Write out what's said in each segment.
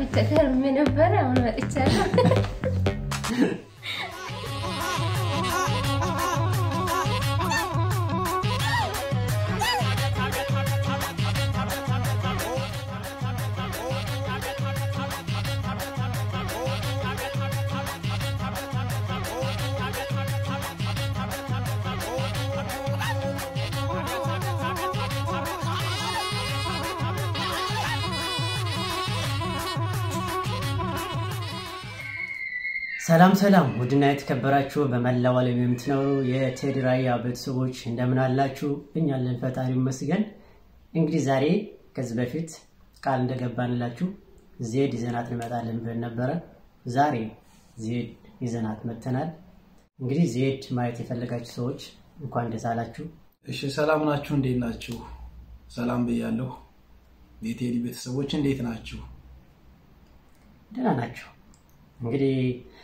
ጠፍቼ ከርሜ ነበረ። አሁን መጥቻለሁ። ሰላም ሰላም፣ ውድና የተከበራችሁ በመላው ዓለም የምትኖሩ የቴዲ ራያ ቤተሰቦች እንደምን አላችሁ? እኛ አለን ፈጣሪ ይመስገን። እንግዲህ ዛሬ ከዚህ በፊት ቃል እንደገባንላችሁ ዜድ ይዘናት እንመጣለን ብለን ነበረ። ዛሬ ዜድ ይዘናት መጥተናል። እንግዲህ ዜድ ማየት የፈለጋችሁ ሰዎች እንኳን ደስ አላችሁ። እሺ ሰላም ናችሁ? እንዴት ናችሁ? ሰላም ብያለሁ። የቴዲ ቤተሰቦች እንዴት ናችሁ? ደህና ናቸው። እንግዲህ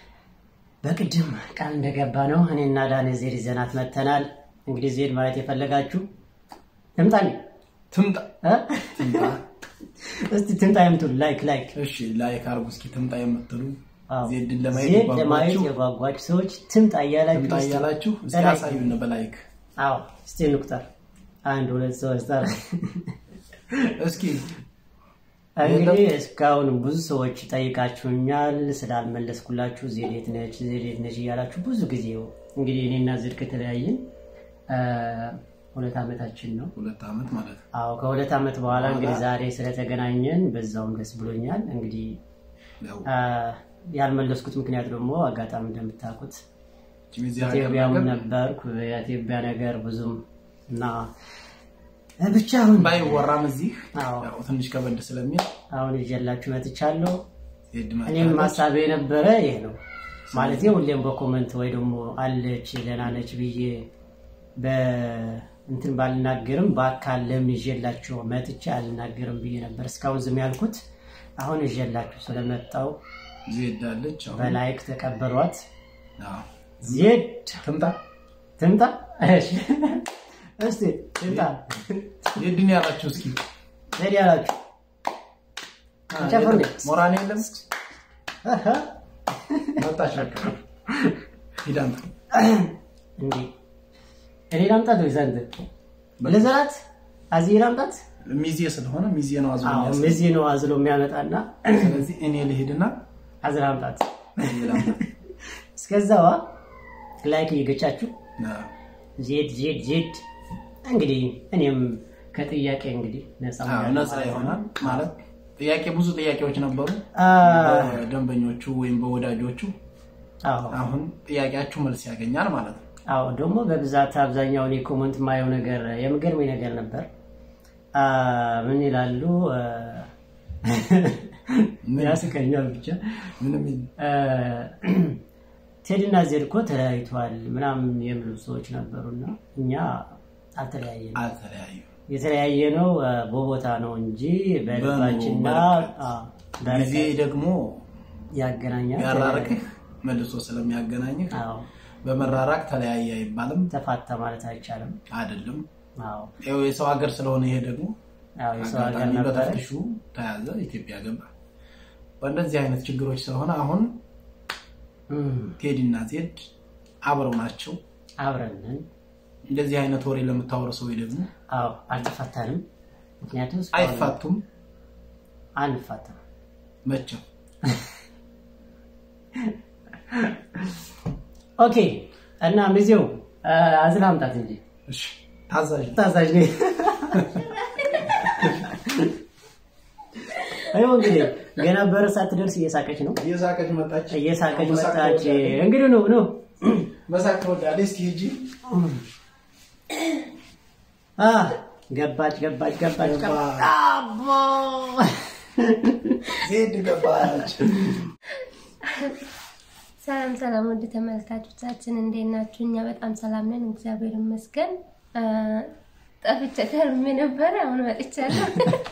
በቅድም ቃል እንደገባ ነው እኔና ዳኔ ዜድ ይዘናት መጥተናል። እንግዲህ ዜድ ማየት የፈለጋችሁ ትምጣ ትምጣ እ? ትምጣ። እስቲ ትምጣ የምትሉ ላይክ ላይክ እሺ ላይክ አርጉ እስኪ ትምጣ የምትሉ አዎ። ዜድን ለማየት ዜድ ለማየት የጓጓችሁ የጓጓችሁ ሰዎች ትምጣ እያላችሁ ትምጣ እስቲ- እያላችሁ እስኪ በላይክ አሳዩን በላይክ አዎ እስቲ እንቁጠር። አንድ ሁለት ሶስት አራት እስኪ እንግዲህ እስካሁን ብዙ ሰዎች ጠይቃችሁኛል ስላልመለስኩላችሁ ዜድ የት ነች ዜድ የት ነች እያላችሁ ብዙ ጊዜ እንግዲህ እኔና ዜድ ከተለያየን አ፣ ሁለት ዓመታችን ነው። ሁለት ዓመት ማለት ነው። አዎ ከሁለት ዓመት በኋላ እንግዲህ ዛሬ ስለተገናኘን በዛውም ደስ ብሎኛል። እንግዲህ ያው አ፣ ያልመለስኩት ምክንያት ደግሞ አጋጣሚ እንደምታውቁት እቺ እዚህ ሀገር ኢትዮጵያም ነገር ነበርኩ የኢትዮጵያ ነገር ብዙም እና ብቻ አሁን ባይወራም እዚህ አዎ ያው ትንሽ ከበድ ስለሚል አሁን ይዤላችሁ መጥቻለሁ። ዜድ እኔም መጣለች። ሀሳቤ የነበረ ይህ ነው ማለት ሁሌም በኮመንት ወይ ደግሞ አለች ደህና ነች ብዬ በእንትን ባልናገርም በአካል ለምን ይዤላችሁ መጥቼ አልናገርም ብዬ ነበር እስካሁን ዝም ያልኩት። አሁን ይዤላችሁ ስለመጣው ዜድ አለች አሁን በላይክ ተቀበሏት። አዎ። ዜድ ትምጣ ትምጣ። እሺ እስቲ ትምጣ። ዜድን ያላችሁ እስኪ ዜድ ያላችሁ ጨፍር እንዴ? ሞራን የለም አሃ። መጣች ሂዳምጣ እንዴ እኔ ላምጣት ወይ ዘንድ ለዘራት አዚህ ላምጣት? ሚዜ ስለሆነ ሚዜ ነው አዝሎ አዎ የሚያስገባ። እዚህ ነው አዝሎ የሚያመጣና ስለዚህ እኔ ልሄድና አዝራ አምጣት። ላምጣ እስከዛዋ ላይክ እየገጫችሁ አዎ። ዜድ ዜድ ዜድ እንግዲህ እኔም ከጥያቄ እንግዲህ ነፃ አዎ፣ ሆኛለሁ ነፃ ማለት ነው። ይሆናል ማለት ጥያቄ ብዙ ጥያቄዎች ነበሩ አ፣ በደንበኞቹ ወይም በወዳጆቹ አዎ አሁን ጥያቄያችሁ መልስ ያገኛል ማለት ነው አዎ ደግሞ በብዛት አብዛኛውን የኮመንት ማየው ነገር የሚገርመኝ ነገር ነበር። አ፣ ምን ይላሉ? አ፣ ያስቀኛል ብቻ ምንም ቴዲ እና ዜድ እኮ ተለያይተዋል ምናምን የሚሉ ሰዎች ነበሩና እኛ አልተለያየንም። አልተለያዩ የተለያየ ነው አ፣ በቦታ ነው እንጂ በልባችንና በርቀት። አ፣ ጊዜ በርቀት ደግሞ ያገናኛል። ያራርቅህ መልሶ ስለሚያገናኝህ አዎ በመራራቅ ተለያየ አይባልም ተፋታ ማለት አይቻልም። አይደለም አዎ ያው የሰው ሀገር ስለሆነ ይሄ ደግሞ አዎ የሰው ሀገር አጋጣሚ ነበረ። በተፍትሹ ተያዘ ኢትዮጵያ ገባ በእንደዚህ አይነት ችግሮች ስለሆነ አሁን እም፣ ቴዲ እና ዜድ አብረው ናቸው አብረን ነን። እንደዚህ አይነት ወሬ ለምታወሩ ሰዎች ደግሞ አዎ አልተፋታንም። ምክንያቱም እስካሁን አይፋቱም አንፋታም። መቼም ኦኬ እና ሚዜው አ፣ አዝላ አምጣት እንጂ እሺ ታዛዥ ታዛዥ ነኝ። አይው እንግዲህ ገና በር ሳትደርስ እየሳቀች ነው። እየሳቀች መጣች እየሳቀች መሳቅ መጣች። ትወዳለች። እንግዲህ ነው ነው መሳቅ ትወዳለች እስኪ ሂጂ አ ገባች ገባች ገባች ገባ። ገባች። አቦ ዜድ ገባች ሰላም ሰላም፣ ውድ ተመልካቾቻችን እንዴት ናችሁ? እኛ በጣም ሰላም ነን፣ እግዚአብሔር ይመስገን። አ፣ ጠፍቼ ከርሜ ነበረ። አሁን መጥቻለሁ።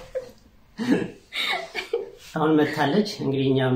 አሁን መታለች። እንግዲህ እኛም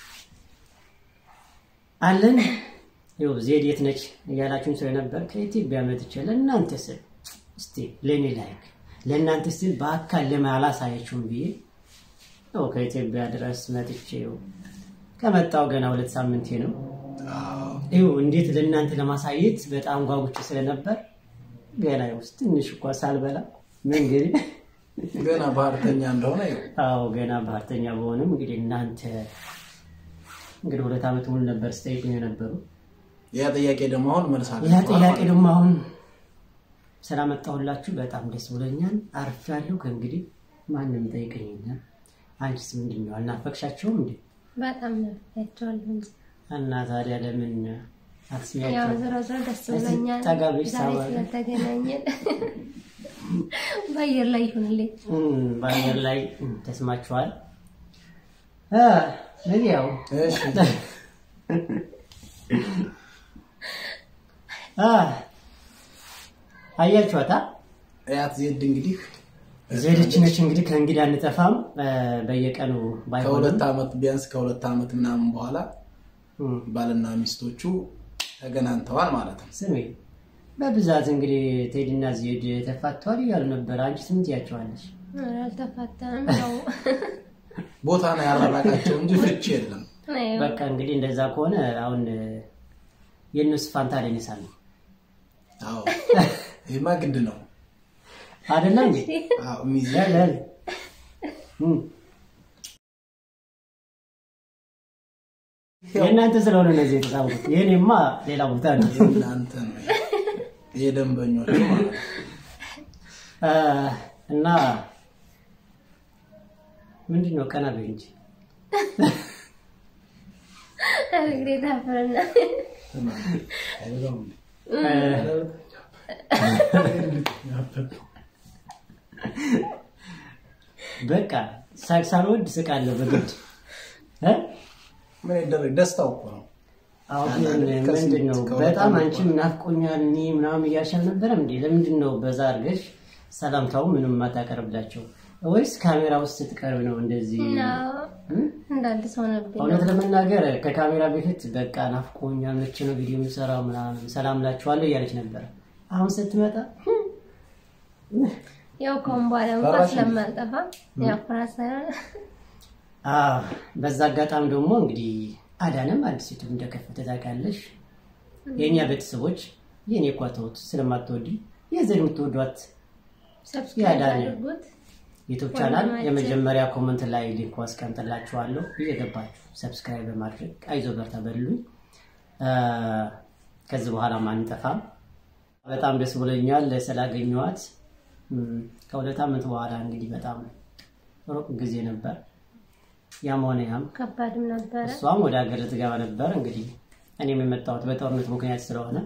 አለን። ይኸው ዜድ የት ነች እያላችሁን ስለነበር ከኢትዮጵያ መጥቼ ለእናንተ ስል እስቲ ለእኔ ላይክ ለእናንተ ስል በአካል ለምን አላሳያችሁም ብዬ ያው ከኢትዮጵያ ድረስ መጥቼው ከመጣው ገና ሁለት ሳምንቴ ነው። ይኸው እንዴት ለእናንተ ለማሳየት በጣም ጓጉቼ ስለነበር ገና ውስጥ ትንሽ እኳ ሳልበላ መንገድ ገና ባህርተኛ እንደሆነ ይኸው አዎ ገና ባህርተኛ በሆንም እንግዲህ እናንተ እንግዲህ ሁለት ዓመት ሙሉ ነበር ስጠይቁኝ የነበሩ ያ ጥያቄ ደግሞ አሁን መልስ ያ አግኝተዋል ጥያቄ ማለት ነው። ደግሞ አሁን ስላመጣሁላችሁ በጣም ደስ ብሎኛል። አርፌያለሁ። ከእንግዲህ ማንም ጠይቀኝኛል። አንቺስ ምንድን ነው አልናፈቅሻቸውም እንዴ? በጣም ናፍቄያቸዋለሁ እንጂ እና ታዲያ ለምን ያው አትስሚያቸው? ዞሮ ዞሮ ደስ እስኪ ብሎኛል ጠጋ ብለሽ ዛሬ ሳባ- ስለተገናኘን በአየር ላይ ይሁንልኝ። እም፣ በአየር ላይ እም፣ ተስማችኋል። አ፣ እንግዲህ ያው እሺ አ፣ አያችኋታ እያት ዜድ እንግዲህ ዜድች ነች እንግዲህ ከእንግዲህ አንጠፋም። አ፣ በየቀኑ ባይሆንም ከሁለት ዓመት ቢያንስ ከሁለት ዓመት ምናምን በኋላ እም፣ ባልና ሚስቶቹ ተገናኝተዋል ማለት ነው። ስሜ በብዛት እንግዲህ ቴዲና ዜድ ተፋተዋል እያሉ ነበር። አንቺ ስም ትያቸዋለሽ? ኧረ አልተፋታንም። ያው ቦታ ነው ያራራቃቸው እንጂ ፍቺ የለም። ያው በቃ እንግዲህ እንደዛ ከሆነ አሁን የእነሱ ፋንታ ደኔሳ ነው አዎ ይህማ ግድ ነው። አይደለ እንዴ? አዎ ሚዜ ያለ ያለ እም። የእናንተ ስለሆነ እነዚህ የተጻፉት የእኔማ ሌላ ቦታ ነው። እናንተ ነው የደንበኞቹ ማለት ነው። አ፣ እና ምንድን ነው ቀና በይ እንጂ እንግዲህ ታፈርና በቃ ሳቅ ሳልወድ ስቃለሁ በግድ እ? ምን ይደረግ ደስታው እኮ ነው። አሁን አንዳንድ ምንድን ነው ከስሜት በጣም ከወጣ አንቺም ናፍቆኛል እኔ ምናምን እያልሽ አልነበረም እንዴ? ለምንድን ነው በዛ አድርገሽ ሰላምታው ምንም የማታቀርብላቸው? ወይስ ካሜራ ውስጥ ስትቀርብ ነው እንደዚህ? እና እ? እንደ አዲስ ሆነብኝ። እውነት ለመናገር ከካሜራ በፊት በቃ ናፍቆኛል፣ መቼ ነው ቪዲዮ የምሰራው ምናምን ሰላም ላችኋለሁ እያለች ነበር። አሁን ስትመጣ ያው ከአሁን በኋላ እንኳን ፈራሽ ስለማልጠፋ ያው ፍራት ሳይሆን አዎ፣ በዛ አጋጣሚ ደግሞ እንግዲህ አዳንም አዲስ ዩቱብ እንደከፈተ ታውቃለሽ። የእኛ ቤተሰቦች የእኔ እኳ ተውት ስለማትወዲ የዘድ የምትወዷት ሰብስክራይብ ያዳነ አድርጉት። ዩቱብ ቻናል ወንድማችን። የመጀመሪያ ኮመንት ላይ ሊንኩ አስቀምጥላችኋለሁ። እየገባችሁ ሰብስክራይብ በማድረግ አይዞ በርታ በሉኝ። አ፣ ከዚህ በኋላ አንጠፋም። በጣም ደስ ብሎኛል ስላገኘኋት። እም፣ ከሁለት ዓመት በኋላ እንግዲህ በጣም ሩቅ ጊዜ ነበር። ያም ሆነ ያም ከባድም ነበረ። እሷም ወደ ሀገር ልትገባ ነበር። እንግዲህ እኔም የመጣሁት በጦርነት ምክንያት ስለሆነ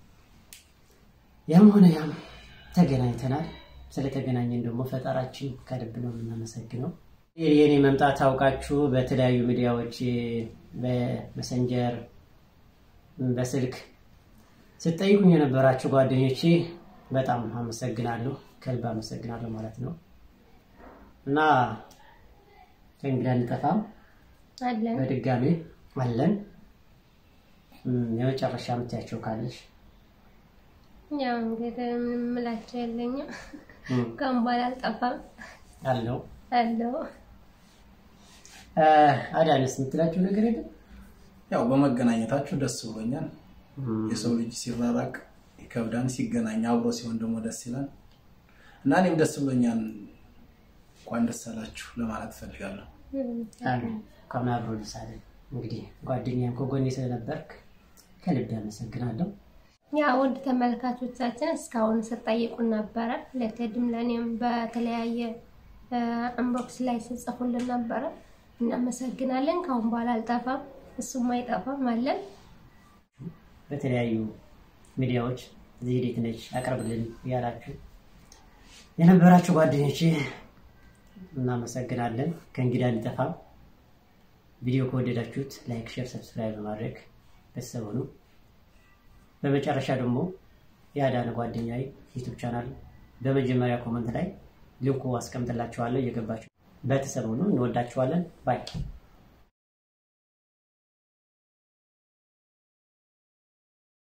ያም ሆነ ያም ተገናኝተናል። ስለተገናኘን ደግሞ ፈጠራችን ከልብ ነው የምናመሰግነው። የእኔ መምጣት ታውቃችሁ በተለያዩ ሚዲያዎች በመሰንጀር በስልክ ስትጠይቁኝ የነበራችሁ ጓደኞቼ በጣም አመሰግናለሁ፣ ከልብ አመሰግናለሁ ማለት ነው እና ከእንግዲህ አንጠፋም። አለን በድጋሚ አለን። እም፣ የመጨረሻ የምትያቸው ካለሽ ያው እንግዲህ ምንም ምላቸው የለኝም። እም፣ ከአሁን በኋላ አልጠፋም አለው። አለው። አ፣ አዳነስ የምትላቸው ነገር የለም? ያው በመገናኘታችሁ ደስ ብሎኛል። እም፣ የሰው ልጅ ሲራራቅ ይከብዳን፣ ሲገናኝ አብሮ ሲሆን ደግሞ ደስ ይላል እና እኔም ደስ ብሎኛል። እንኳን ደስ አላችሁ ለማለት እፈልጋለሁ። አሜን። እንኳን አብሮ ደስ አለን። እንግዲህ ጓደኛም ከጎኔ ስለነበርክ ከልብ ያመሰግናለሁ። ያ ውድ ተመልካቾቻችን እስካሁን ስጠይቁን ነበረ። ለቴድም ለእኔም በተለያየ ኢንቦክስ ላይ ስጽፉልን ነበረ። እናመሰግናለን። ከአሁን በኋላ አልጠፋም፣ እሱም አይጠፋም አለን። በተለያዩ ሚዲያዎች እዚህ ዴት ነች አቅርብልን እያላችሁ የነበራችሁ ጓደኞቼ እናመሰግናለን። ከእንግዲህ አንጠፋም። ቪዲዮ ከወደዳችሁት ላይክ፣ ሼር፣ ሰብስክራይብ በማድረግ ቤተሰብ ሁኑ። በመጨረሻ ደግሞ የአዳነ ጓደኛዬ ዩቱብ ቻናል በመጀመሪያ ኮመንት ላይ ሊንኩ አስቀምጥላችኋለሁ። እየገባችሁ ቤተሰብ ሁኑ። እንወዳችኋለን። ባይ